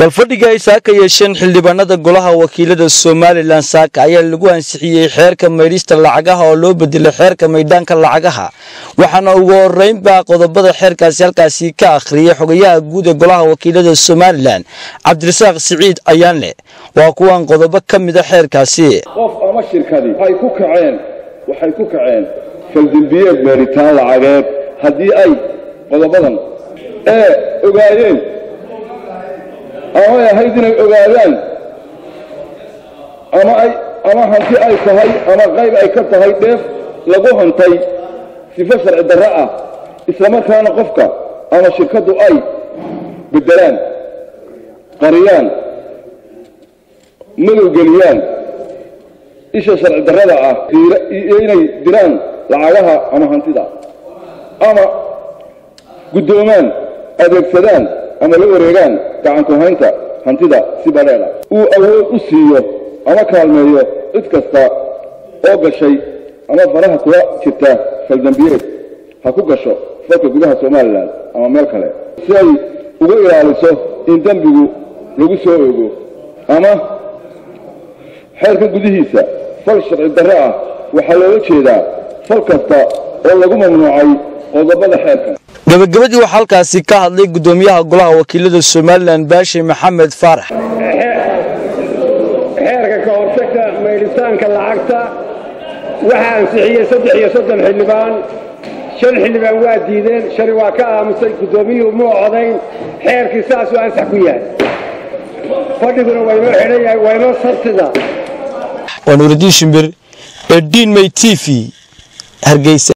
galfadhiga ay saaka yeesheen xildhibaanada golaha wakiilada somalilan saaka ayaa lagu ansixiyey xeerka maydhista lacagaha oo loo bedelay xeerka maydhaanka lacagaha waxaana ugu horeynbaa qodobada xeerkaasi halkaasi ka akhriyay xogayaha guud ee golaha wakiilada somalilan cabdirasaaq siciid ayaanle waa kuwan qodobo ka mida xeerkaasi qof ama shirkadi waxay ku kaceen waxay ku kaceen faldembiyeed meeritaan lacageed haddii ay qodobadan ee ogaayeen amay ahayd inay ogaadaan ama ay ama hanti ay tahay ama qayb ay ka tahay dheef lagu hantay sifo sharci darro ah islamarkaana qofka ama shirkaddu ay beddelaan qariyaan madowgeliyaan isha sharci darrada ah iyo inay diraan lacagaha ama hantida ama guddoomaan adeegsadaan ama la wareegaan gacanku haynta hantida si badheedha uu awood u siiyo ama kaalmeeyo cid kasta oo gashay ama faraha kula jirta faldambiyeed ha ku gasho falka gudaha somalilan ama meel kale si ay uga ilaaliso in dembigu lagu soo ogo ama xeerka gudihiisa fal sharci darro ah waxaa loola jeedaa fal kasta oo lagu mamnuucay qodobada xeerkan gabagabadii waxaa halkaasi ka hadlay guddoomiyaha golaha wakiilada somalilan baashe maxamed faarax xeerka ka hortagta maydhitaanka lacagta waxaa ansixiyey saddex iyo soddon xildhibaan shan xildhibaan waa diideen shani waa ka aamusay guddoomiyuhu muu codayn xeerkii saasuu ansax ku yahay fadhiguna waynoo xidhan yahay waynoo sartida waa nuuridiin shimbir ee diin may t v hargeysa